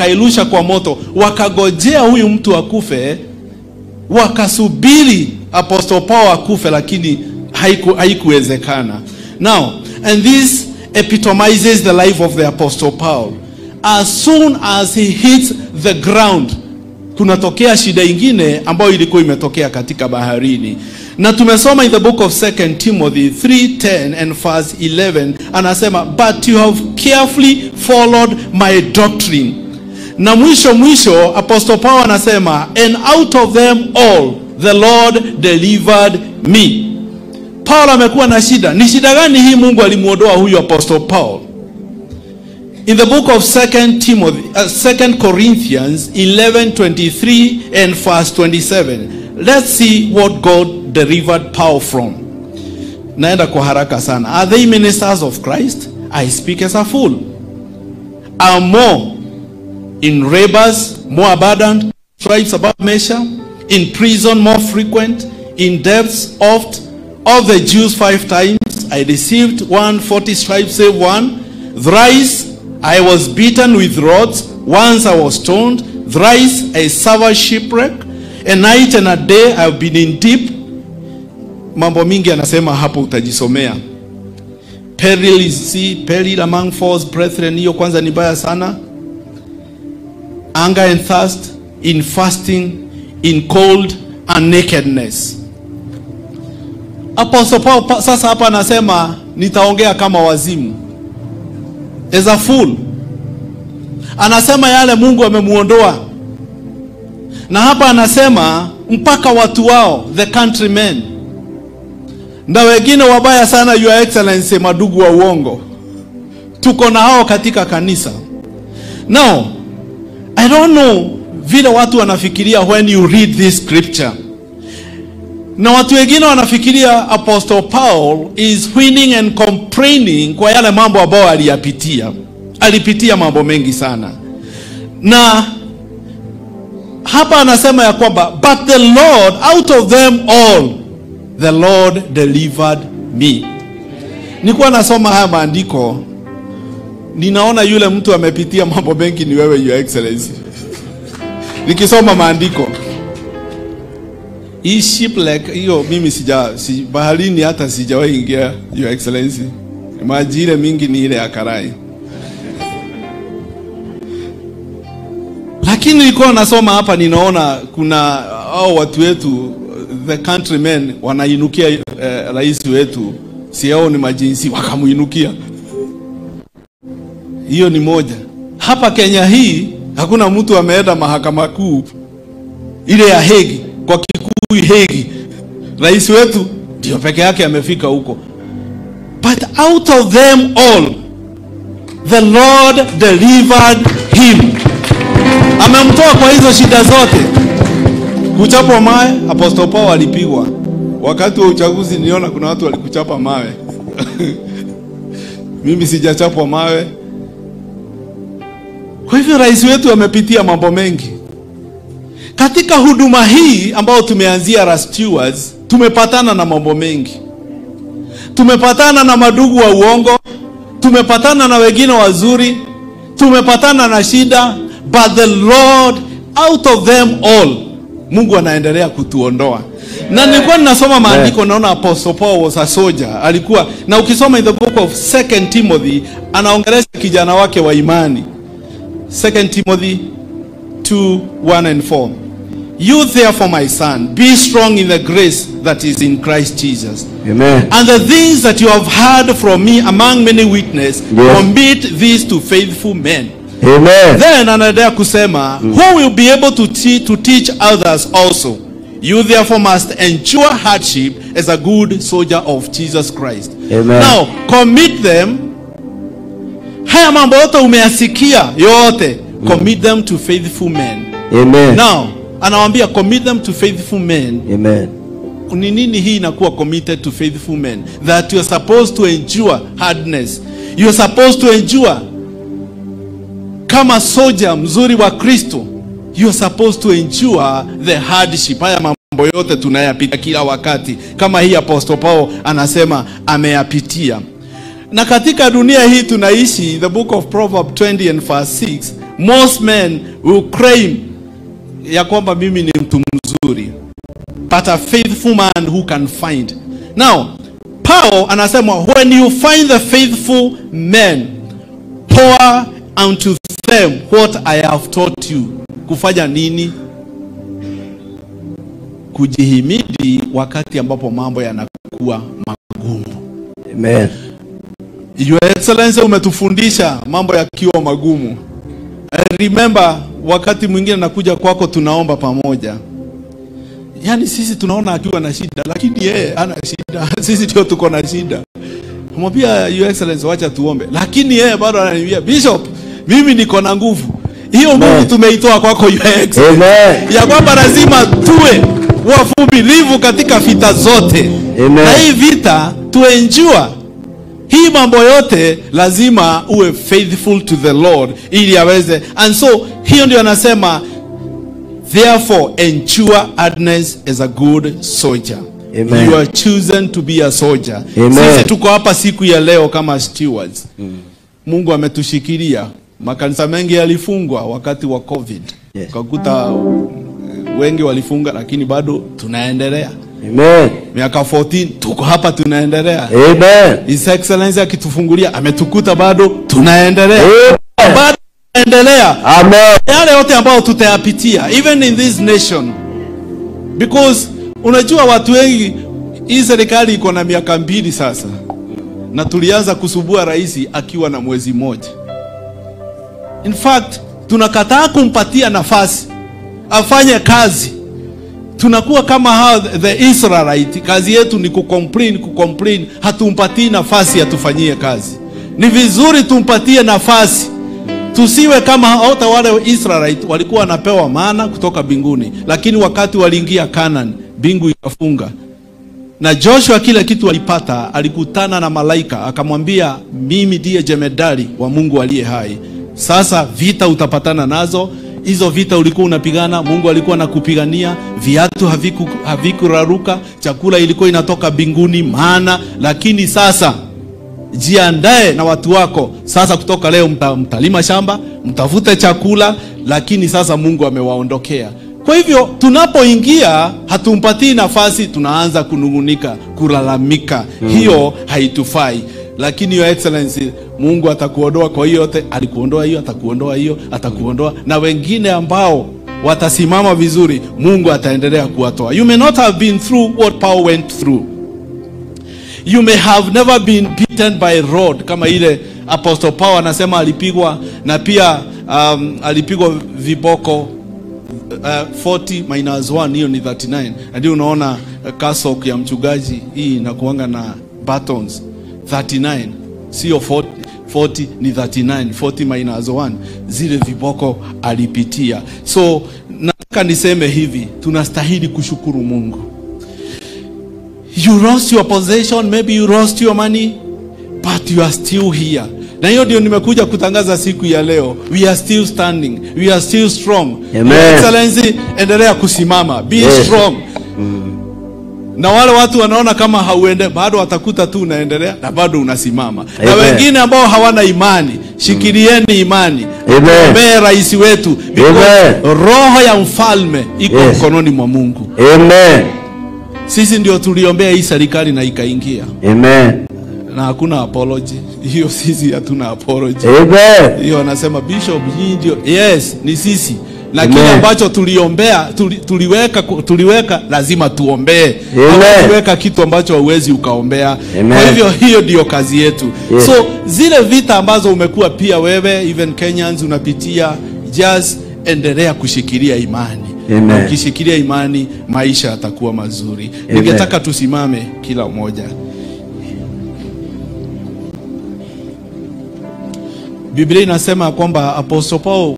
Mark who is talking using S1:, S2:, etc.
S1: akairusha kwa moto wakagojea huyu mtu akufe wakasubiri apostle paul akufe lakini haiku- haikuwezekana now and this epitomizes the life of the apostle paul as soon as he hits the ground kunatokea shida ingine ambayo ilikuwa imetokea katika baharini na tumesoma in the book of 2 timothy 310 and verse 11 anasema but you have carefully followed my doctrine na mwisho mwisho apostle paul anasema and out of them all the lord delivered me paul amekuwa na shida ni shida gani hii mungu alimwondoa huyu apostle paul in the book of 2 timothy uh, 2 corinthians 11:23 and verse 27 let's see what god delivered paul from naenda kwa haraka sana are they ministers of christ i speak as a fool are more in labors more abundant stripes above measure in prison more frequent in debts oft of the jews five times i received one forty stripes save one thrice i was beaten with rods once i was stoned thrice i suffered shipwreck a night and a day i have been in deep mambo mingi anasema hapo utajisomea peril is see, peril among false brethren hiyo kwanza ni baya sana anger and thirst in fasting in cold and nakedness apostle paul pa, sasa hapa anasema nitaongea kama wazimu as a fool anasema yale mungu amemuondoa na hapa anasema mpaka watu wao the countrymen na wengine wabaya sana your excellency madugu wa uongo tuko na hao katika kanisa now i don't know vile watu wanafikiria when you read this scripture na watu wengine wanafikiria apostle paul is whining and complaining kwa yale mambo ambayo aliyapitia alipitia mambo mengi sana na hapa anasema ya kwamba but the lord out of them all the lord delivered me nilikuwa nasoma haya maandiko ninaona yule mtu amepitia mambo mengi ni wewe your excellency nikisoma maandiko hii shipwreck hiyo mimi sija si, baharini hata sijawahi ingia your excellency maji ile mingi ni ile ya karai lakini nilikuwa nasoma hapa ninaona kuna hao watu wetu the countrymen wanainukia eh, rais wetu si hao ni majinsi wakamuinukia hiyo ni moja hapa kenya hii hakuna mtu ameenda mahakama kuu ile ya hegi kwa kikuu hegi rais wetu ndio peke yake amefika huko but out of them all the lord delivered him amemtoa kwa hizo shida zote kuchapwa mawe apostle paul alipigwa wakati wa uchaguzi niliona kuna watu walikuchapa mawe mimi sijachapwa mawe kwa hivyo rais wetu amepitia mambo mengi katika huduma hii ambayo tumeanzia la stewards tumepatana na mambo mengi tumepatana na madugu wa uongo tumepatana na wengine wazuri tumepatana na shida but the lord out of them all mungu anaendelea kutuondoa na nilikuwa ninasoma maandiko naona apostle paul was a soldier alikuwa na ukisoma in the book of second timothy anaongelesha kijana wake wa imani 2 timothy 2 1 and 4 you therefore my son be strong in the grace that is in christ jesus
S2: Amen.
S1: and the things that you have heard from me among many witnesses
S2: Yes.
S1: commit these to faithful men
S2: Amen.
S1: then anaendelea kusema who will be able to, te- to teach others also you therefore must endure hardship as a good soldier of jesus christ
S2: Amen.
S1: now commit them haya mambo yote umeyasikia yote commit them to faithful men
S2: Amen.
S1: now anawambia commit them to faithful men
S2: Amen.
S1: ni nini hii inakuwa committed to faithful men that you are supposed to endure hardness you are supposed to endure kama soja mzuri wa kristo you are supposed to endure the hardship haya mambo yote tunayapitia kila wakati kama hii apostle paul anasema ameyapitia na katika dunia hii tunaishi the book of proverb 20 and verse 6 most men will claim ya kwamba mimi ni mtu mzuri but a faithful man who can find now paul anasema when you find the faithful men pour unto them what i have taught you kufanya nini kujihimidi wakati ambapo mambo yanakuwa magumu
S2: Amen.
S1: Your Excellency umetufundisha mambo yakiwa magumu. I remember wakati mwingine nakuja kwako tunaomba pamoja. Yaani sisi tunaona akiwa na shida lakini yeye ana shida. Sisi ndio tuko na shida. Mwambia Your Excellency wacha tuombe. Lakini yeye bado ananiambia Bishop, mimi niko na nguvu. Hiyo nguvu tumeitoa kwako Your Excellency.
S2: Amen.
S1: Ya kwamba lazima tuwe wavumilivu katika vita zote.
S2: Amen.
S1: Na hii vita tuenjua hii mambo yote lazima uwe faithful to the Lord ili aweze and so hiyo ndio anasema therefore endure hardness as a good soldier
S2: Amen.
S1: you are chosen to be a soldier
S2: Amen.
S1: sisi tuko hapa siku ya leo kama stewards Mungu ametushikilia makanisa mengi yalifungwa wakati wa covid
S2: Yes.
S1: ukakuta uh, wengi walifunga lakini bado tunaendelea
S2: Amen.
S1: miaka 14 tuko hapa tunaendelea
S2: Amen.
S1: His Excellency akitufungulia ametukuta bado tunaendelea
S2: Amen.
S1: bado tunaendelea
S2: Amen.
S1: yale yote ambayo tutayapitia even in this nation because unajua watu wengi hii serikali iko na miaka mbili sasa na tulianza kusubua rais akiwa na mwezi mmoja in fact tunakataa kumpatia nafasi afanye kazi tunakuwa kama hao the Israelite, kazi yetu ni kucomplain kucomplain, hatumpatii nafasi atufanyie kazi. Ni vizuri tumpatie nafasi, tusiwe kama hata wale Israelite walikuwa wanapewa mana kutoka mbinguni, lakini wakati waliingia Canaan, mbingu ikafunga na Joshua kile kitu alipata, alikutana na malaika akamwambia, mimi ndiye jemedari wa Mungu aliye hai. Sasa vita utapatana nazo, hizo vita ulikuwa unapigana, Mungu alikuwa anakupigania, viatu haviku havikuraruka, chakula ilikuwa inatoka mbinguni maana, lakini sasa jiandae na watu wako sasa. Kutoka leo mta, mtalima shamba, mtafute chakula, lakini sasa Mungu amewaondokea. Kwa hivyo tunapoingia hatumpatii nafasi, tunaanza kunungunika, kulalamika. Hiyo haitufai, lakini your excellency, Mungu atakuondoa kwa hiyo yote. Alikuondoa hiyo, atakuondoa hiyo, atakuondoa na wengine ambao watasimama vizuri, Mungu ataendelea kuwatoa. You may not have been through what Paul went through you may have never been beaten by rod kama ile apostle paul anasema alipigwa na pia um, alipigwa viboko uh, 40 minus 1 hiyo ni 39 na ndio unaona uh, cassock ya mchungaji hii inakuanga na buttons 39 sio 40 40 ni 39 40 minus 1 zile viboko alipitia so nataka niseme hivi tunastahili kushukuru mungu you lost your possession maybe you lost your money but you are still here na hiyo ndio nimekuja kutangaza siku ya leo we are still standing we are still strong
S2: Amen.
S1: Your excellency endelea kusimama be
S2: Yes.
S1: strong na wale watu wanaona kama hauende bado watakuta tu unaendelea na bado unasimama na
S2: Amen.
S1: wengine ambao hawana imani shikilieni imani
S2: Amen.
S1: ombee rais wetu because
S2: Amen.
S1: roho ya mfalme iko
S2: Yes.
S1: mkononi mwa mungu
S2: Amen.
S1: sisi ndio tuliombea hii serikali na ikaingia
S2: Amen.
S1: na hakuna apology hiyo sisi hatuna apology
S2: Amen.
S1: hiyo wanasema bishop hii ndio yes ni sisi na
S2: Amen.
S1: kile ambacho tuliombea tuli, tuliweka tuliweka lazima tuombee
S2: Amen.
S1: tuweka kitu ambacho hauwezi ukaombea
S2: Amen.
S1: kwa hivyo hiyo ndio kazi yetu
S2: Yes.
S1: so zile vita ambazo umekuwa pia wewe even Kenyans unapitia just endelea kushikilia imani
S2: Amen.
S1: na ukishikilia imani maisha yatakuwa mazuri
S2: Amen.
S1: ningetaka tusimame kila mmoja Biblia inasema kwamba Apostle Paul